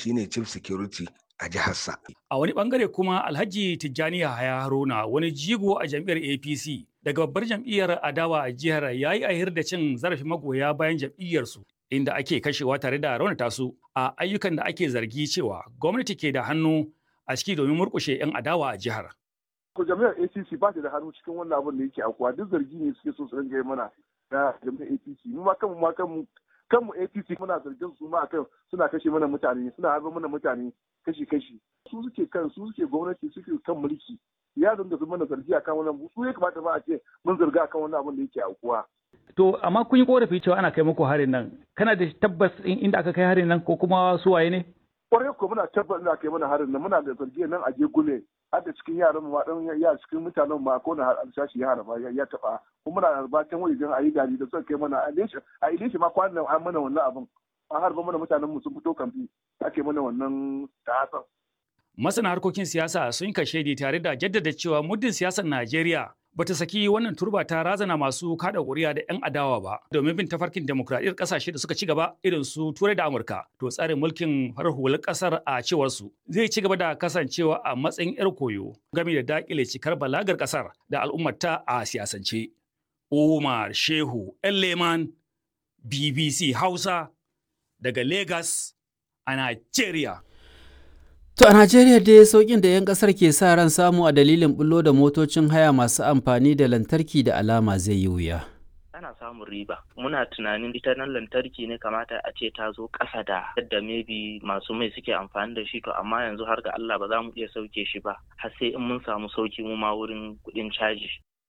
shine chief security a jiharsa. A wani bangare kuma Alhaji Tijjani Yahaya Haruna wani jigo a jam'iyyar APC daga babbar jam'iyyar adawa a jihar ya yi ahir da cin zarafin magoya bayan jam'iyyarsu inda ake kashewa tare da raunata su a ayyukan da ake zargi cewa gwamnati ke da hannu a ciki domin murƙushe 'yan adawa a jihar. Ko jami'ar APC ba ta da hannu cikin wannan abin da yake akuwa duk zargi ne suke so su ringa mana na jami'ar APC mu ma kanmu ma kanmu kanmu APC muna zargin su ma akan suna kashe mana mutane suna harba mana mutane kashi-kashi su suke kan su suke gwamnati suke kan mulki ya dinga su mana zargi akan wannan su ya kamata ba a ce mun zarga akan wannan abin da yake aukuwa To amma kun yi korafi cewa ana kai muku harin nan kana da tabbas inda aka kai harin nan ko kuma su waye ne? Kwarai ko muna tabbas inda aka kai mana harin nan muna da zargi nan a je gule har da cikin yaran mu dan ya cikin mutanen ma ko na alsashi ya harba ya taba kuma muna harba can wajen ayi gari da suka kai mana a ilesha a ilesha ma kwanan an mana wannan abin an harba mana mutanen mu sun fito kamfi ake mana wannan ta'asan. Masana harkokin siyasa sun kashe tare da jaddada cewa muddin siyasar Najeriya bata saki wannan turba ta razana masu kada ƙuri'a da 'yan adawa ba domin bin tafarkin demokradiyyar ƙasashe da suka ci gaba irin su turai da amurka to tsarin mulkin farar hular ƙasar a cewar su zai ci gaba da kasancewa a matsayin 'yar koyo game da dakile cikar balagar ƙasar da al'ummarta a siyasance umar shehu leman bbc hausa daga lagos a nigeria To a Najeriya dai sauƙin da 'yan ƙasar ke sa ran samu a dalilin bullo da motocin haya masu amfani da lantarki da alama zai yi wuya. ana samun riba muna tunanin ita nan lantarki ne kamata a ce ta zo ƙasa da yadda maybe masu mai suke amfani da shi to amma yanzu har ga Allah ba za mu iya sauke shi ba har sai in mun samu sauki mu ma wurin kuɗin caji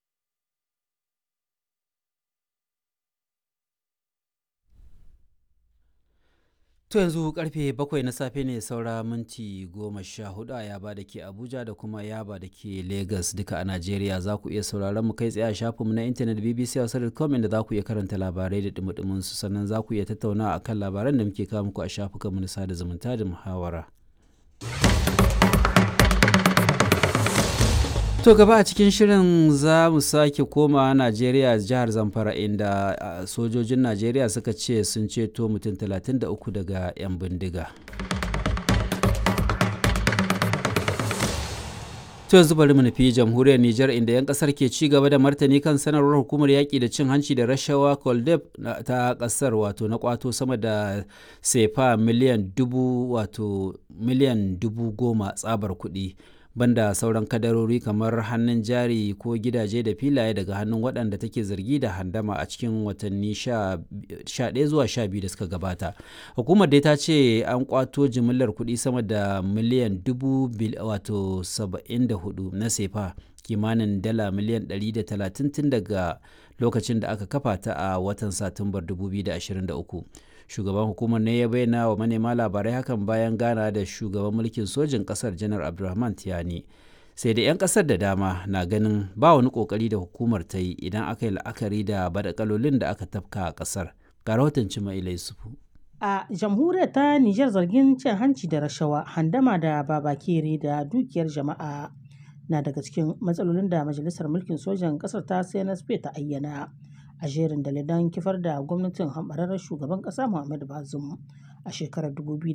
To yanzu karfe bakwai na safe ne saura minti goma sha hudu a yaba da ke Abuja da kuma yaba da ke Lagos duka a Najeriya za ku iya sauraron mu kai tsaye a shafinmu na intanet BBC Hausa.com inda za ku iya karanta labarai da dumudumin su sannan za ku iya tattauna a kan labaran da muke kawo muku a shafukanmu na sada zumunta da muhawara. To gaba a cikin shirin za mu sake koma Najeriya jihar Zamfara inda sojojin Najeriya suka ce sun ceto mutum 33 daga 'yan bindiga. To yanzu bari mu nufi jamhuriyar Nijar inda 'yan kasar ke ci gaba da martani kan sanarwar hukumar yaƙi da cin hanci da rashawa Koldeb ta kasar wato na kwato sama da sefa miliyan dubu wato miliyan dubu goma tsabar kuɗi. banda sauran kadarori kamar hannun jari ko gidaje da filaye daga hannun waɗanda take zargi da handama a cikin watanni 11 zuwa 12 da suka gabata hukumar dai ta ce an kwato jimillar kuɗi sama da miliyan dubu wato 74 na sefa kimanin dala miliyan 130 tun daga lokacin da aka kafa ta a watan satumbar 2023 shugaban hukumar ne ya bayyana wa manema labarai hakan bayan gana da shugaban mulkin sojin kasar janar abdulrahman tiyani sai da 'yan kasar da dama na ganin ba wani kokari da hukumar ta yi idan aka yi la'akari da badakalolin da aka tafka a kasar ga rahoton cima yusufu a jamhuriyar ta nijar zargin cin hanci da rashawa handama da babakere da dukiyar jama'a na daga cikin matsalolin da majalisar mulkin sojan kasar ta cnsp ta ayyana a jerin dalilan kifar da gwamnatin hambararren shugaban ƙasa Muhammadu Bazum a shekarar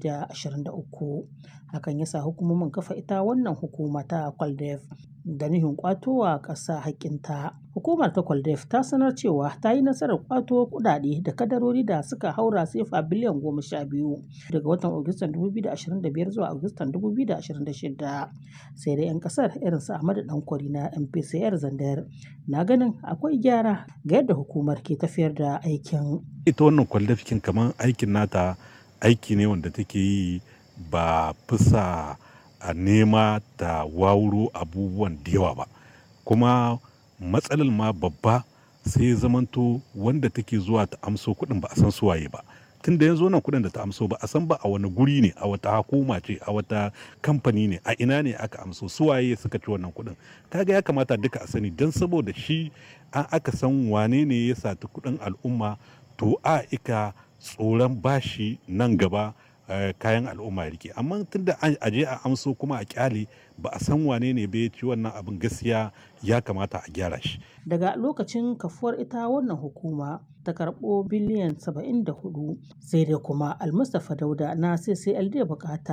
2023 hakan ya sa hukumomin kafa ita wannan hukuma ta Kwaldef da nuhin kwatowa ƙasa haƙƙinta. Hukumar ta Kwaldef ta sanar cewa ta yi nasarar kwato kuɗaɗe da kadarori da suka haura sefa biliyan goma sha biyu daga watan Agustan 2025 zuwa Agustan 2026 sai da 'yan ƙasar irin su Ahmadu Dankwari na MPCR Zandar na ganin akwai gyara ga yadda hukumar ke tafiyar da aikin. Ita wannan kwaldafikin kamar aikin nata aiki ne wanda take yi ba fisa a nema ta wawuro abubuwan da yawa ba kuma matsalar ma babba sai zamanto wanda take zuwa ta amso kuɗin ba a san suwaye ba tun da yanzu wannan kuɗin da ta amso ba a san ba a wani guri ne a wata hukuma ce a wata kamfani ne a ina ne aka amso suwaye suka ci wannan kuɗin kaga ya kamata duka a sani don saboda shi an aka san wane ne ya sati kuɗin al'umma to a ika tsoron bashi nan gaba kayan al'umma rike amma tunda a je a amso kuma a kyale ba a san wane ne bai ci wannan abin gaskiya ya kamata a gyara shi daga lokacin kafuwar ita wannan hukuma ta karɓo biliyan 74 sai dai kuma almustapha dauda na ccld bukata